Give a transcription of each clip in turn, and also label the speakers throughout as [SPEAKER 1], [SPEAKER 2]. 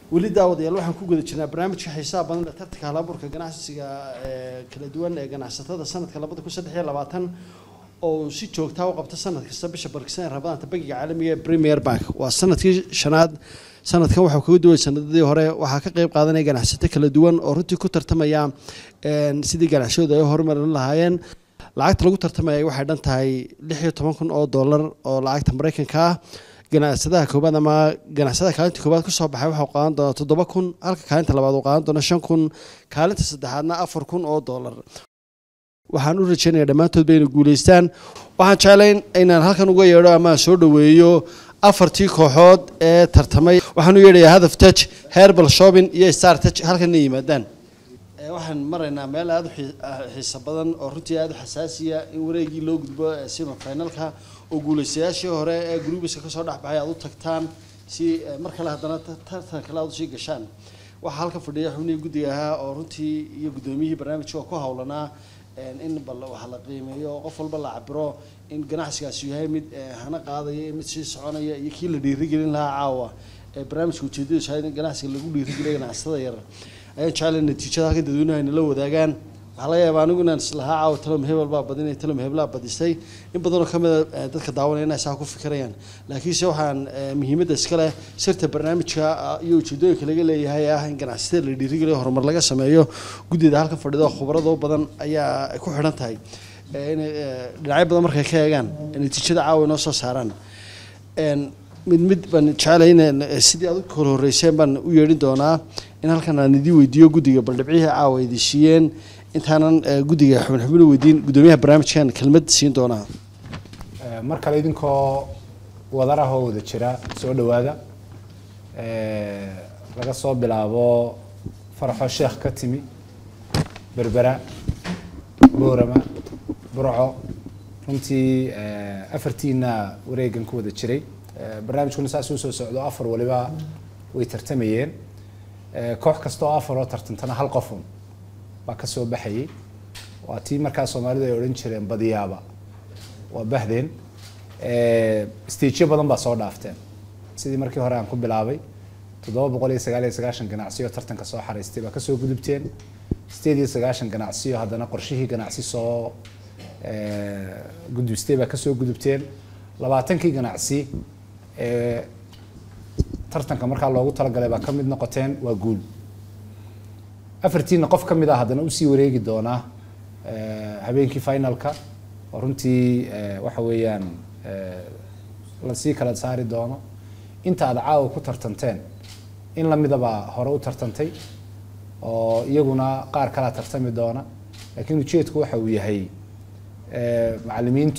[SPEAKER 1] weli daawadayaal waxaan ku guda jirnaa barnaamijka xiisaha badan ee tartanka halaburka ganacsiga ee kala duwan ee ganacsatada sanadka labada kun saddex iyo labaatan oo si joogtaa u qabta sanad kasta bisha barkisan ee rabadaanta bangiga caalamiga ee premier bank waa sanadkii shanaad sanadkan waxaa kaga duway sanadadii hore waxaa ka qeyb qaadanaya ganacsato kala duwan oo runtii ku tartamaya sidii ganacsiyadu ay horumarin lahaayeen lacagta lagu tartamaya waxay dhan tahay lix iyo toban kun oo dollar oo lacagta maraykanka ah ganacsadaha koobaad ama ganacsadaha kaalinta koobaad kusoo baxay waxau qaadan doonaa toddoba kun halka kaalinta labaad uu qaadan doona shan kun kaalinta saddexaadna afar kun oo dollar waxaan u rajeynayaa dhammaantoodba inay guuleystaan waxaan jeclayn inaan halkan uga yeedho ama aan soo dhoweeyo afartii kooxood ee tartamay waxaan u yeedhayaa hadaf touch herbal shopping iyo star touch halkanna yimaadaan waxaan maraynaa meel aada u xiiso badan oo runtii aada u xasaasiya in wareegii loo gudbo sima finalka oo guuleystayaashii hore ee grubiska kasoo dhexbaxay aad u tagtaan si mar kale haddana tartan kale aad usii gashaan waxaa halkan fadhiya xubnihii guddiga ahaa oo runtii iyo guddoomiyihii barnaamijka oo ku hawlanaa in bal waxa la qiimeeyo oo qof walba la cabiro in ganacsigaasi yahay mid hana qaadaya mid sii soconaya iyo kii la dhiirigelin lahaa caawa ee barnaamijka ujeedadiisu ahayd in ganacsiga lagu dhiirigeliya ganacsatada yar ayaan jeclay natiijada halkan dadweynaha inala wadaagaan waxaa laga yaabaa anigu inaan islahaa caawa talom hebel baa badinay talom heblaa badisay in badanoo kamid a dadka daawanaya inay saa ku fikirayaan laakiinse waxaan muhiimadda iska leh sirta barnaamijka iyo ujeedooyinka laga leeyahay ah in ganacsatada la dhiirigeliyo horumar laga sameeyo guddida halkan fadhida khubarado badan ayaa ku xidhan tahay inay dhinacyo badan markay ka eegaan natiijada caawa inoo soo saaraan mid mid baan jeclay in sidii aad u kala horreyseen baan u yeedhin doonaa in halkan aan idii weydiiyo guddiga baldhibcihii caawa idii siiyeen intaanan guddiga xubin xubin u weydiin guddoomiyaha barnaamijkan kelmad siin doonaa
[SPEAKER 2] mar kale idinkoo wadar ah oo wada jira soo dhowaada laga soo bilaabo faraxo sheekh ka timi berbera boorama burco runtii afartiina wareegan ku wada jiray barnaamijkuna saas u soo socdo afar waliba way tartamayeen koox kasta oo afar oo tartantana hal qofun baa ka soo baxayay waa tii markaa soomaalidu ay odhan jireen badiyaaba waa bahdeen stageyo badan baa soo dhaafteen sidii markii hore aan ku bilaabay toddoba boqol iyo sagaal iyo sagaashan ganacsiyo tartanka soo xaraystay baa kasoo gudubteen sideed iyo sagaashan ganacsiyo haddana qorshihii ganacsi soo gudubstay baa kasoo gudubteen labaatankii ganacsi ee tartanka markaa loogu talagalay baa ka mid noqoteen waa guul afartiina qof ka mid ah haddana usii wareegi doonaa habeenkii finalka oo runtii waxa weeyaan lasii kala saari doono inta aad caawa ku tartanteen in lamidabaa hore u tartantay oo iyaguna qaar kalaa tartami doona laakiin ujeedku waxa uu yahay macalimiintu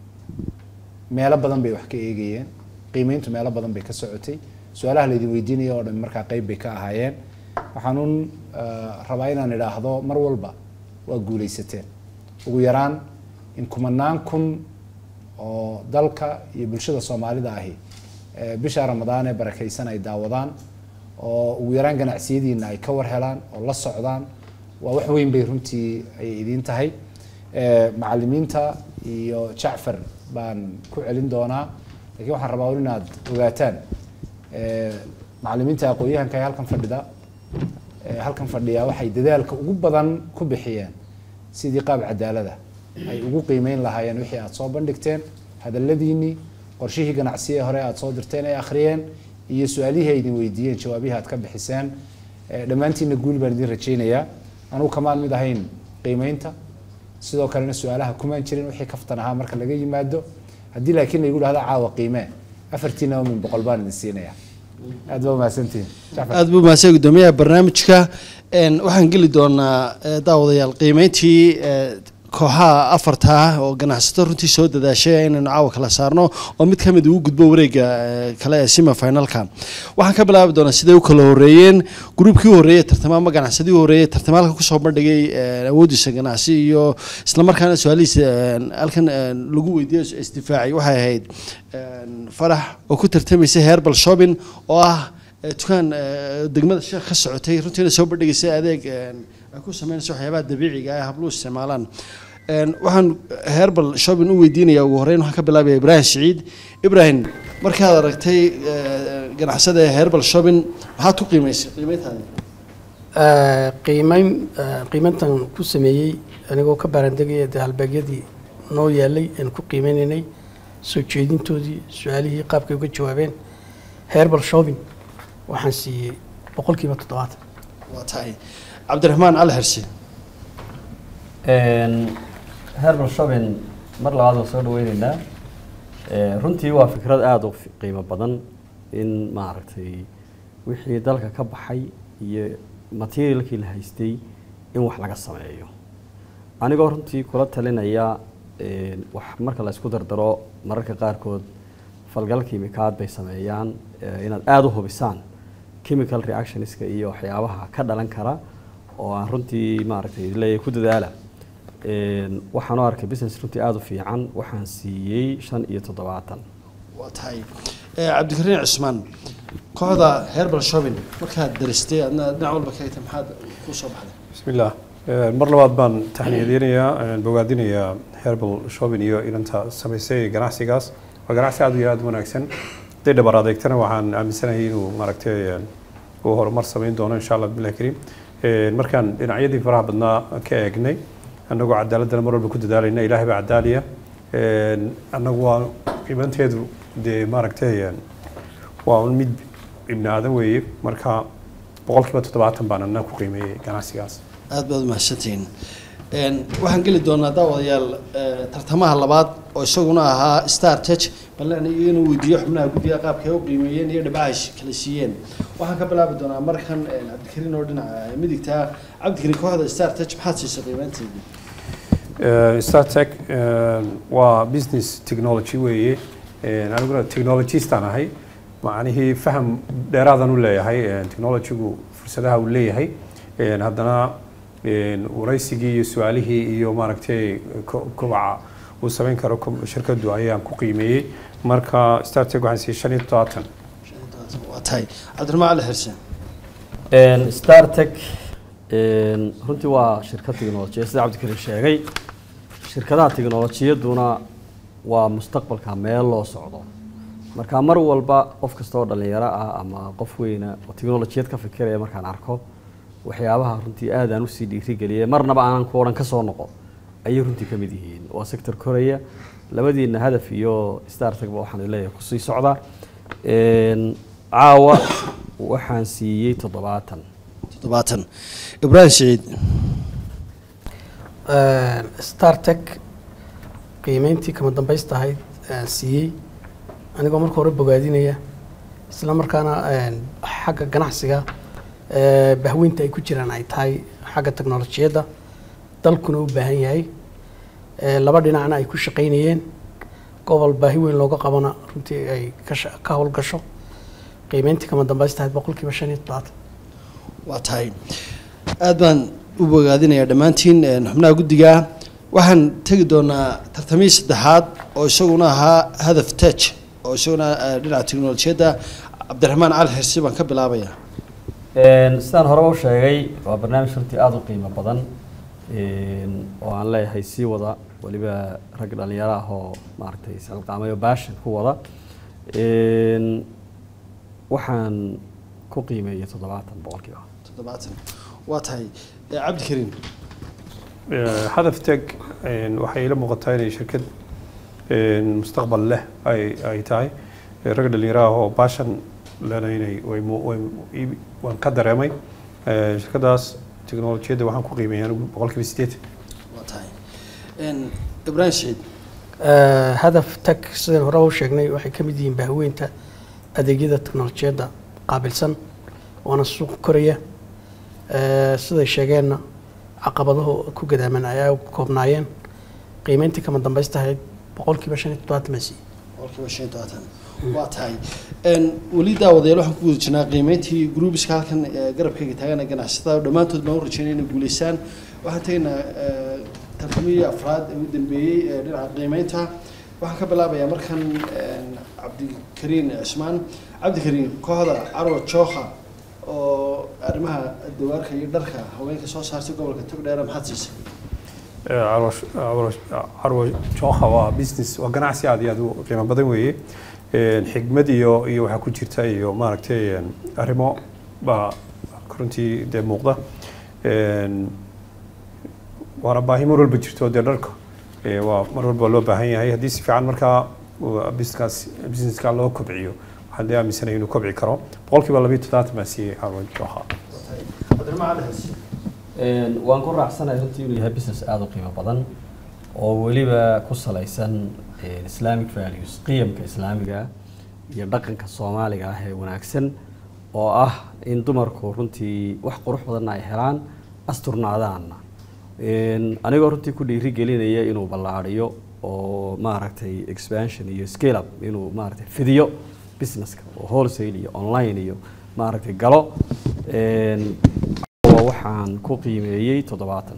[SPEAKER 2] meelo badan bay wax ka eegayeen qiimeyntu meelo badan bay ka socotay su-aalaha laydin weydiinaya oo dhan markaa qeyb bay ka ahaayeen waxaanuun rabaa inaan idhaahdo mar walba waa guuleysateen ugu yaraan in kumanaan kun oo dalka iyo bulshada soomaalida ahi bisha ramadaan ee barakaysan ay daawadaan oo ugu yaraan ganacsiyadiina ay ka war helaan oo la socdaan waa wax weyn bay runtii ay idiin tahay macalimiinta iyo jacfar baan ku celin doonaa lakiin waxaan rabaa inaad ogaataan macalimiinta aqoon-yahanka ee halkan fadhida halkan fadhiya waxay dadaalka ugu badan ku bixiyeen sidii qaab cadaalada ay ugu qiimeyn lahaayeen wixii aad soo bandhigteen hadaladiinii qorshihii ganacsiye hore aad soo dirteen ay akhriyeen iyo su-aalihii ay idin weydiiyeen jawaabihii aad ka bixiseen dhammaantiina guul baan idin rajaynayaa anugu kamaan mid ahayn qiimeynta sidoo kalena su-aalaha kumaan jirin wixii kaftan ahaa marka laga yimaado haddii laakiin laygu dhahdo caawa qiimee afartiinaba min boqol baan idin siinaya aad baa umahadsantihin
[SPEAKER 1] aad buu mahadsan guddoomiyaha barnaamijka waxaan geli doonaa daawadayaal qiimeyntii kooxaha afarta ah oo ganacsato runtii soo dadaashay inaynu caawa kala saarno oo mid kamid uu gudbo wareega kale ee sima finalka waxaan ka bilaabi doonaa siday u kala horeeyeen gruubkii u horreeyey tartama ama ganacsadii u horreeyey tartama halkan kusoo bandhigay awoodiisa ganacsi iyo islamarkaana su-aalihiisa halkan lagu weydiiyo isdifaacay waxay ahayd farax oo ku tartamaysay herbal shopping oo ah dukaan degmada sheekh ka socotay runtiina soo bandhigaysay adeeg ay ku sameynaysa waxyaabaha dabiiciga ah habluhu isticmaalaan waxaan herbal shopping u weydiinayaa ugu horreyn waxaan ka bilaabaya ibraahim siciid ibraahim markaad aragtay eh, ganacsada herbal shopping maxaad ku qiimaysay qiimeyntaadi
[SPEAKER 3] Eh, qiimeyn eh, qiimeyntan ku sameeyey anigoo ka baarandegaya dee halbeegyadii noo yaalay aan ku qiimeynaynay soo jeedintoodii su-aalihii qaabkay uga jawaabeen herbal shopping waxaan siiyey boqolkiiba toddobaatan
[SPEAKER 1] waa tahay cabdiraxmaan cali xirsi
[SPEAKER 4] herbal shopping mar labaad waan soo dhaweyneynaa Eh, runtii waa fikrad aada u fi- qiimo badan in maaragtay wixii dalka ka baxay iyo materialkii la haystay in wax laga sameeyo anigoo runtii kula talinaya eh, wax marka la isku dardaro mararka qaarkood falgal kiimikaad bay sameeyaan eh, inaad aada u hubisaan chemical reactionska iyo waxyaabaha ka dhalan kara oo aan runtii maaragtay leeyahay ku dadaala Een, waxaan u arkay business runtii aada u fiican waxaan siiyey shan iyo toddobaatan
[SPEAKER 1] waa tahay Eh, cabdikariin cismaan kooxda herbal shopping markaad daristay adna dhinac walba ka egtay maxaad ku soo baxday
[SPEAKER 5] بسم الله آه، mar labaad baan taxniyadeynayaa bogaadinayaa herbal shopping iyo inanta samaysay ganacsigaas waa ganacsi aad iyo aad u wanaagsan haday dhabar adeegtana waxaan aaminsanahay inuu maaragtay een, uu horumar samayn doono insha allah billahi kariim Een, markaan dhinacyadii faraha badnaa ka eegnay annagoo cadaaladana mar walba ku dadaalayna ilaahay baa cadaaliya Een, annagu waa qiimanteedu dee maaragtay een, waa un mid ibni aadan weeye marka boqolkiiba toddobaatan baan annaga ku qiimeeyey ganacsigaas
[SPEAKER 1] aad baad umahadsantihiin Een, waxaan geli doonaa daawadayaal eh, tartamaha labaad oo isaguna ahaa star touch bal inuu weydiiyo xubnaha guddiga qaabka ay u qiimeeyeen iyo dhibcaha ay kala siiyeen waxaan ka bilaabi doonaa markan een, cabdikariin oo dhinaca midigta cabdikariin kooxda star touch maxaad siisay qiimeynteedii
[SPEAKER 5] startech waa business technology weeye Een, aniguna technologistaan ahay macnihii faham dheeraadan u leeyahay Een, technologygu fursadaha uu leeyahay Een, haddana een, waraysigii iyo su-aalihii iyo maaragtay ko- kobaca uu samayn karo kom- shirkadu ayaan ku qiimeeyey marka startech waxaan siiyey shan iyo todobaatan
[SPEAKER 1] waa tahay cabdiraxmaan cali xirse
[SPEAKER 4] Een, startech een, runtii waa shirkad tiknolojiya sida cabdikariin sheegay shirkadaha tiknolojiyaduna waa mustaqbalka meel loo socdo marka mar walba qof kasta oo dhalinyaro ah ama qof weyna oo tiknolojiyad ka fikiraya markaan arko waxyaabaha runtii aad aan usii dhiirigeliyay marnaba aanan ku odhan ka soo noqo ayay runtii ka mid yihiin waa sector koraya labadiina hadaf iyo startagba waxaan leeyahay kusii socda Een, caawa waxaan siiyey toddobaatan
[SPEAKER 1] toddobaatan ibraahim siciid
[SPEAKER 3] startech qiimeyntii kama dambaysta ahayd aan siiyey anigoo marka hore bogaadinaya isla markaana een, xagga ganacsiga ee, bahweynta ay ku jiraan ay tahay xagga teknolojiyadda dalkuna u baahan yahay ee, laba dhinacna ay ku shaqaynayeen gobol baahi weyn looga qabana runtii ay ka sha- ka howlgasho qiimeyntii kama dambaysta ahayd boqolkiiba shan iyo toddobaatan
[SPEAKER 1] waa tahay aad baan u bogaadinayaa dhammaantiin een, xubnaha guddiga waxaan tegi doonaa tartamihii saddexaad oo isaguna ahaa hadaf touch oo isaguna eh, dhinaca teknolojiyadda cabdiraxmaan cali xirsi baan ka bilaabayaa
[SPEAKER 4] Een, sidaan horeba u sheegay waa barnaamij runtii aada u qiimo badan een, oo aan leeyahay sii wada weliba rag dhalinyaro ah oo maaragtay isxilqaamay oo baashan ku wada Een, waxaan ku qiimeeyey toddobaatan boqolkiiba
[SPEAKER 1] toddobaatan waa tahay Eh, cabdikariin
[SPEAKER 5] Eh, hadaf teg een, waxay ila muuqataa inay shirkad een, mustaqbal leh ay ay tahay Eh, rag dhalinyaro ah oo baashan lena inay way mu- way ii- waan ka dareemay Eh, shirkadaas teknolojiyadda waxaan ku qiimeeyay anigu boqolkiiba sideed
[SPEAKER 1] waa tahay Een, ibraahim siciid
[SPEAKER 3] Eh, hadaf tag sidaan hore u sheegnay waxay ka mid yihiin bahweynta adeegyada teknolojiyadda qaabilsan waana suuq koraya Eh, siday sheegeenna caqabadahu ku gadaaman ayaa ku koobnaayeen qiimeyntii kama dambaysta ahayd boqolkiiba shan iyo toddobaatan masi
[SPEAKER 1] boqolkiiba shan iyo todobaatan waa tahay Een, weli daawadayaal waxaan ku guda jirnaa qiimeyntii gruubiska halkan eh, garabkayga taagana ganacsatada oo dhammaantood baan u rajeynaya inay guuleysaan waxaan tegaynaa eh, tartamihii afraad ee ugu dambeeyey ee dhinaca qiimeynta waxaan ka bilaabayaa markan een, cabdikariin cismaan cabdikariin kooxda carwa jooha oo arrimaha dawaarka iyo dharka haweenka soo saartay gobolka togdheera maxaad siisay
[SPEAKER 5] carwo carwo jooha waa business waa ganacsi aad iyo aad u qiimo badan weeye een, xigmad iyo iyo waxaa ku jirta iyo maaragtay een, arrimo baa runtii dee muuqda Een, waana baahi mar walba jirto dee dharka ee, waa mar walba loo baahan yahay haddii si fiican markaa uu business businesska loo kobciyo waxaan dee aaminsanahay inuu kobci karo boqolkiiba labiyo toddobaatan baan siiyey Harvard Joha
[SPEAKER 4] Een, waan ku raacsanahay runtii inuu yahay business aada u qiimo badan oo weliba ku salaysan een, islamic values qiyamka islaamiga iyo dhaqanka soomaaliga ah ee wanaagsan oo ah in dumarku runtii wax qurux badanna ay helaan asturnaadaanna Een, anigoo runtii ku dhiiri gelinaya inuu ballaadhiyo oo maaragtay expansion iyo scale up inuu maaragtay fidiyo businesska oo wholesale iyo online iyo maaragtay galo Een, oo waxaan ku qiimeeyey toddobaatan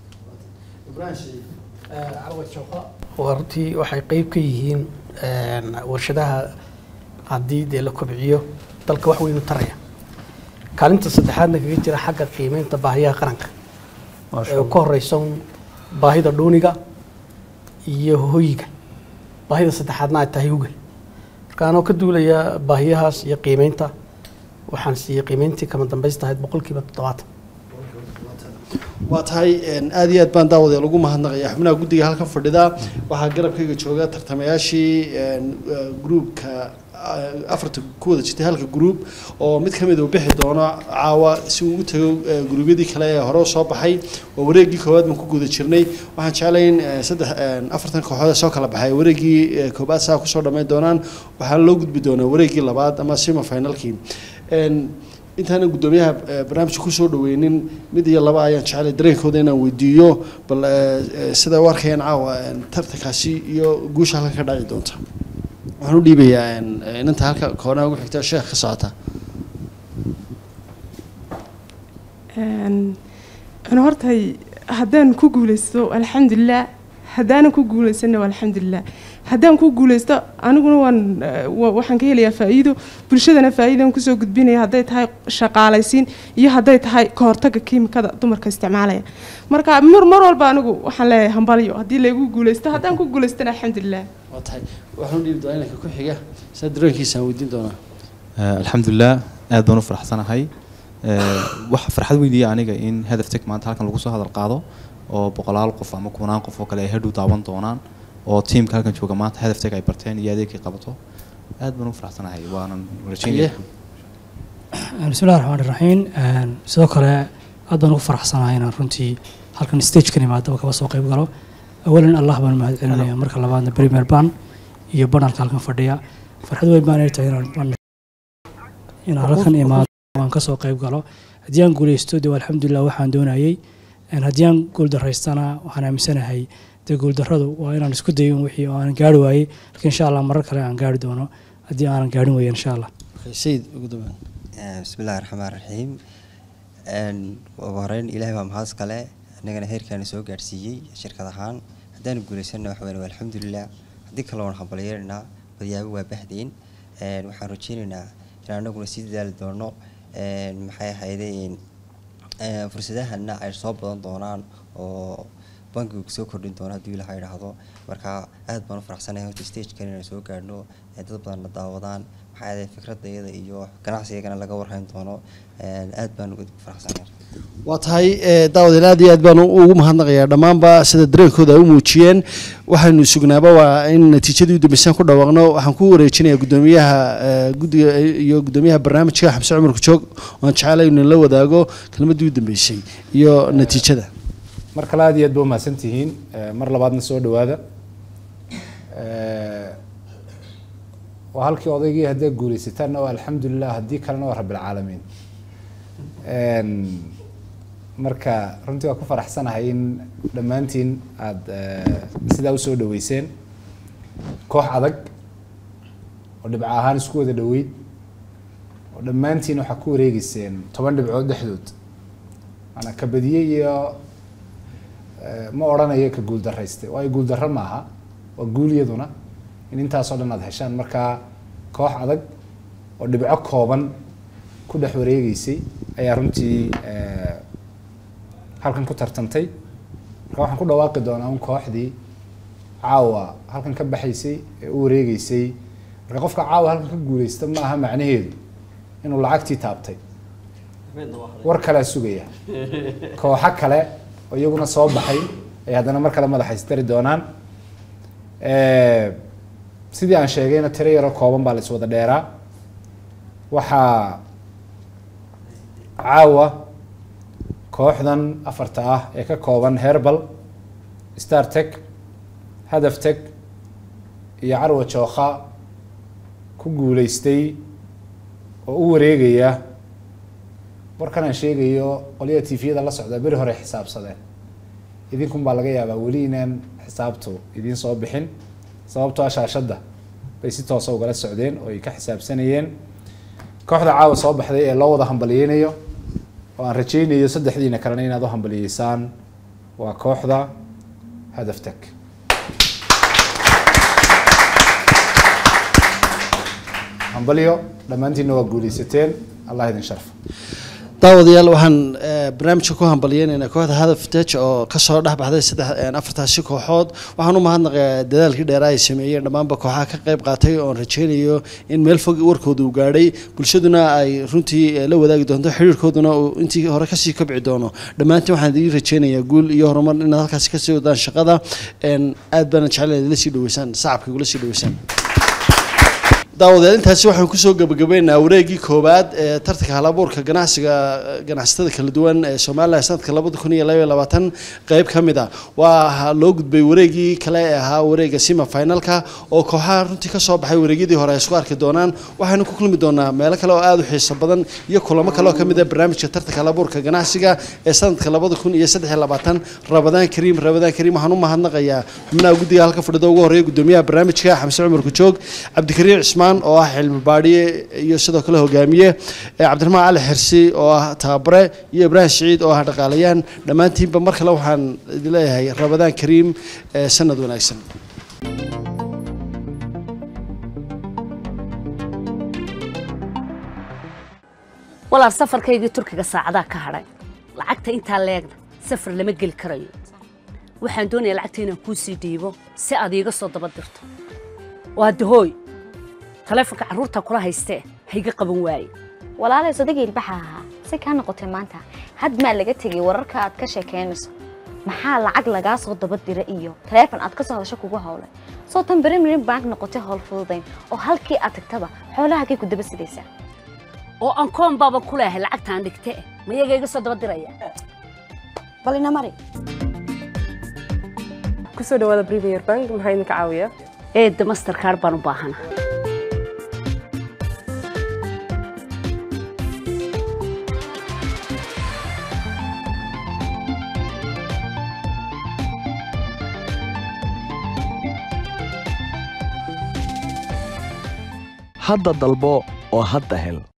[SPEAKER 3] waa runtii waxay qeyb ka yihiin een, warshadaha haddii dee la kobciyo dalka wax weyn u taraya kaalinta saddexaadna kaga jira xagga qiimeynta baahiyaha qaranka
[SPEAKER 5] Masha
[SPEAKER 3] ee
[SPEAKER 5] Allah.
[SPEAKER 3] ka horeysa un baahida dhuuniga iyo hoyiga baahida saddexaadna ay tahay huga marka anoo ka duulaya baahiyahaas iyo qiimeynta waxaan siiyey qiimeyntii kama dambaysta ahayd boqolkiiba toddobaatan
[SPEAKER 1] waa tahay een, aad iyo aad baan daawadee lagu mahadnaqaya xubnaha guddiga halkan fadhida waxaa garabkayga jooga tartamayaashii een, eh, gruupka eh, afarta ku wada jirtay halka gruup oo mid ka mid uu bixi doono caawa si uu ugu tago eh, gruubyadii kale ee hore u soo baxay oo wareeggii koowaad baan ku guda jirnay waxaan jeclay in eh, saddex een, afartan kooxood ee soo kala baxay wareeggii eh, koobaad saa kusoo dhammayn doonaan waxaana loo gudbi doonaa wareeggii labaad ama sima finalkii Een, intaanan guddoomiyaha eh, barnaamijka kusoo dhaweynin mid iyo laba ayaan jeclay dareenkooda inaan weydiiyo bal eh, eh, sida u arkayaan caawa eh, tartankaasi iyo guusha halkan ka dhaci doonta waxaan u dhiibayaa een, eh, inanta halka koonaha ugu xigta sheekh ka socota
[SPEAKER 6] Een, een hortay haddaan ku guuleysto alxamdulilah haddaanan ku guuleysana waa alxamdulilah haddaan ku guuleysto aniguna waan eh, wa- waxaan ka helayaa faa'iido bulshadana faa'iidaan kusoo gudbinaya hadday tahay shaqaalaysiin iyo hadday tahay ka hortagga kiimikada dumarka isticmaalaya marka mar mar walba anigu waxaan leeyahay hambalyo haddii laygu guuleysto haddaan ku guuleystana alxamdulilah
[SPEAKER 1] waa tahay waxaan u dhiibi doonaa inanka ku xiga sida dareenkiisaan weydiin doonaa
[SPEAKER 7] Eh, alxamdulilah aad baan u faraxsanahay Eh, waxa farxad weydiiya aniga in hadaf tech maanta halkan lagu soo hadal qaado oo boqolaal qof ama kunaan qof oo kale ay hadhow daawan doonaan oo tiimka halkan jooga maanta hadaf tech ay barteen iyo adeegay qabato aad baan u faraxsanahay waanan rajaynaya
[SPEAKER 8] bismillahi raxmaani raxiim sidoo kale aad baan ugu faraxsanahay inaan runtii halkan stagekan imaadaba kaba soo qayb galo awalan allah baan mahad celinaya marka labaadna premier ban iyo banalka halkan fadhiya farxad weyn baan ay tahay inaan ban- inaan halkan imaado waan kasoo qayb galo haddii aan guuleysto de alxamdulilah waxaan doonayey En haddii aan guuldaraystana waxaan aaminsanahay dee guuldarradu waa inaan isku dayo in wixii oo aanan gaari waayey laakiin insha allah marar kale aan gaari doono haddii aanan gaarin weeye insha allah
[SPEAKER 1] Okay, sayid ugu dambaan
[SPEAKER 9] bismillahi raxmaan raxiim ugu horeyn ilaahay baa mahad kale annagana heerkaana soo gaadhsiiyey shirkad ahaan haddaanu guulaysanna wax weyn waa alxamdulilah haddii kale waan hambalyeeraynaa badyaabo waa bahdeyn Een, waxaan rajeynaynaa in annaguna sii dadaali doono Een, maxay ahaydeen Een, fursadahana ay soo badan doonaan oo bankigu soo kordhin doono haddii ilaha idhaahdo marka aad baan u faraxsanahay horta stagekan inaan soo gaadhno ee dad badanna daawadaan maxaa yeelay fikradayada iyo ganacsigana laga warhayn doono Een, aad baan ugu faraxsanahay
[SPEAKER 1] waa tahay eh, daawadayaal aad iyo aad baan ugu mahadnaqayaa dhammaanba sida dareenkooda ay u muujiyeen waxaynu sugnaaba waa in natiijadii u dambeysaan ku dhawaaqno waxaan ku wareejinayaa guddoomiyaha eh, guddiga iyo guddoomiyaha barnaamijka xamse cumar kujoog waan jeclay inuu la wadaago kelmaddii u dambeysay iyo natiijada
[SPEAKER 2] mar kale aad iyo aad ba umahadsan tihiin Eh, mar labaadna soo dhawaada Eh, waa halkii odaygii hadday guuleysataanna waa alxamdulilah haddii kalena waa rabbilcaalamiin Een, marka runtii waa ku faraxsanahay in dhammaantiin aada sidaa usoo dhaweyseen koox adag oo dhibco ahaan isku wada dhaweyd oo dhammaantiin waxaa ku wareegeyseen toban dhibcood dhexdood maanaa ka badiyey iyo eh, ma odhanayo ka guuldarayste waayo guuldarro maaha waa guul iyaduna in intaasoo dhan aad heshaan marka koox adag oo dhibco kooban ku dhex wareegeysay ayaa runtii eh, halkan ku tartantay marka waxaan ku dhawaaqi doonaa un kooxdii caawa halkan ka baxaysay ee u wareegeysay marka qofka caawa halkan ka guuleysta ma aha macnaheedu inuu lacagtii taabtay war kalea sugaya kooxo kale oo iyaguna soo baxay ay haddana mar kale madaxa isdari doonaan sidii aan sheegayna tiro yaroo kooban baa la iswada dheeraa waxaa caawa kooxdan afarta ah ee ka kooban herbal startech hadaftech iyo carwa jookha ku guuleystay oo u wareegaya warkan aan sheegayo qolyaha tifiyada la socda beri hore xisaabsadeen idinkun baa laga yaabaa weli inaan xisaabtu idiin soo bixin sababtoo shaashadda bay si toosa ugala socdeen oo ay ka xisaabsanayeen kooxda caawa soo baxday ee loo wada hambaliyeynayo oo aan rajaynayo saddexdiina kalena inaad u hambaliyeysaan waa kooxda hadaftek hambalyo dhammaantiinna waa guuleysateen allah idin sharfa
[SPEAKER 1] daawadayaal waxaan barnaamijka ku hambalyeynaynaa kooxda hadaf tej oo kasoo dhex baxday saddex afartaasi kooxood waxaan u mahadnaqayaa dadaalkii dheeraa ay sameeyeen dhammaanba kooxaha ka qayb qaatay oon rajeynayo in meel fog warkooda uu gaadhay bulshaduna ay runtii la wadaagi doonto xiriirkooduna uu intii hore kasii kobci doono dhammaantiin waxaan idiin rajeynayaa guul iyo horumar inaad halkaasi kasii wadaan shaqada aad baana jecel idinla sii dhaweysaan sacabka igula sii dhaweysaan daawadayaal intaasi waxaan kusoo gabagabaynaynaa wareegii koowaad ee tartanka halabuurka ganacsiga ganacsatada kala duwan ee somalilan sanadka labada kun iyo labaiyo labaatan qeyb ka mid a waa loo gudbay wareegii kale ee ahaa wareega sima finalka oo kooxaha runtii kasoo baxay wareegyadii hore ay isku arki doonaan waxaynu ku kulmi doonaa meelo kale oo aada u xiiso badan iyo kulamo kale oo kamid ah barnaamijka tartanka halabuurka ganacsiga ee sanadka labada kun iyo saddex iyo labaatan rabadaan kariim rabadaan kariim waxaan u mahadnaqayaa xubnaha guddiga halka fadhida ugu horeeya gudoomiyaha barnaamijka xamse cumar kujoog cabdikariim cismaan oo ah xilmi baadhiye iyo sidoo kale hogaamiye cabdiraxmaan cali xirsi oo ah tababare iyo ibraahim siciid oo ah dhaqaalayaan dhammaantiinba mar kale waxaan idin leeyahay rabadaan kariim sanad wanaagsan
[SPEAKER 10] walaal safarkaygii turkiga saacadaa ka hadhay lacagta intaa leegna safar lama geli karayo waxaan doonayaa lacagta inaan kuu sii dhiibo si aad iiga soo daba dirto waa dahooy taleefonka carruurta kula haystee hayga qaban waaye
[SPEAKER 11] walaalay sodageel baxa ahaa si kaa noqotay maanta had maa laga tegay wararka aad ka sheekaynayso maxaa lacag lagaa soo daba dira iyo taleefon aad ka soo hadasho kugu howlay soo tan berimirin bank noqotay howl fududayn oo halkii aad tagtaba xoolahagay ku daba sidaysaa
[SPEAKER 10] oo aan koon baaba ku leehay lacagtaan dhigte ma iyaga iga soo daba diraya
[SPEAKER 11] bal ina mari
[SPEAKER 12] kusoo dhawaada premier bank maxaa idinka caawiya
[SPEAKER 10] eedda mastercard baan u baahana
[SPEAKER 13] hadda dalbo oo hadda hel